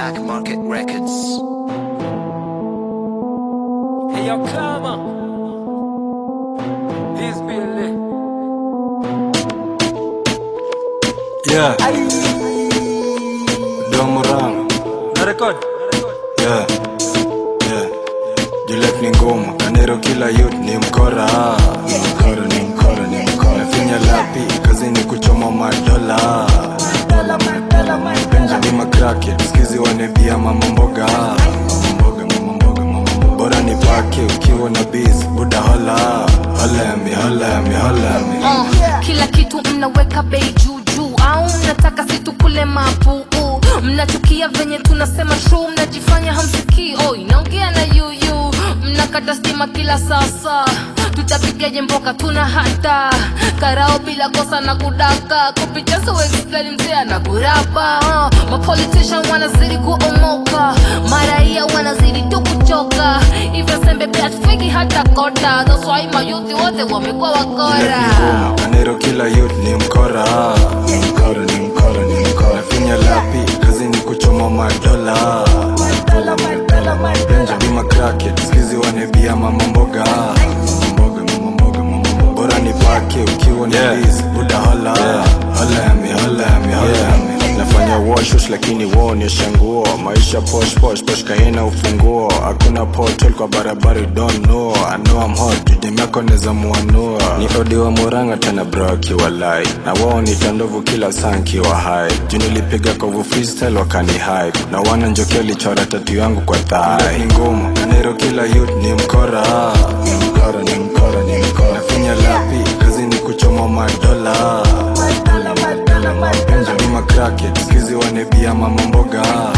Black Market Records. Hey, yo, Clama. This be a lit. Yeah. Domorang. Na record. Yeah. Yeah. Juliet ni ngumu. Kanero kila youth ni mkora. Ni mkora, ni mkora, ni mkora. Nafinya lapi, kazi ni kuchoma madola. Benjamin McCracken, skizi wanebia mama mboga. Mama mboga, mama mboga, mama mboga. Bora ni pake ukiwa na biz, buda hola. Hola ya mi, hola ya mi, hola ya mi. Uh, kila kitu mnaweka bei juu juu au mnataka situkule mapuu mnachukia venye tunasema true mnajifanya hamsikii oh, inaongea na yuyu mnakata stima kila sasa tutapigaje mboka tuna hata karao bila kosa na kudaka kupitia soexplani mzee na kurapa uh, mapolitician wanazidi kuomoka maraia wanazidi tu kuchoka hivyo sembe pia tufiki hata kota thoswai mayuthi wote wamekuwa wakora ngumu kanero kila youth ni mkora ni mkora ni mkora ni mkora finya lapi kazi ni kuchoma madola benjamin macracket skizi wanebia mama mboga mama mboga mama mboga mama mboga bora ni pake ukiwa ni Yeah. biz buda hola hola ya mi hola ya mi hola ya mi nafanya washush lakini waonyesha nguo maisha posh posh posh kaina ufunguo hakuna portal kwa barabara you don't know I know I'm hot judemeko neza muanua ni odi wa muranga tena bro akiwa lai na wao ni tandovu kila saa nkiwa hai juu nilipiga kovu freestyle wakani hype na wana njoki alichora tatu yangu kwa thai ni ngumu kanero kila youth ni mkora ni mkora ni mkora ni mkora finya lapi kazi ni kuchoma madola benjamin macracket skizi wanebia mama mboga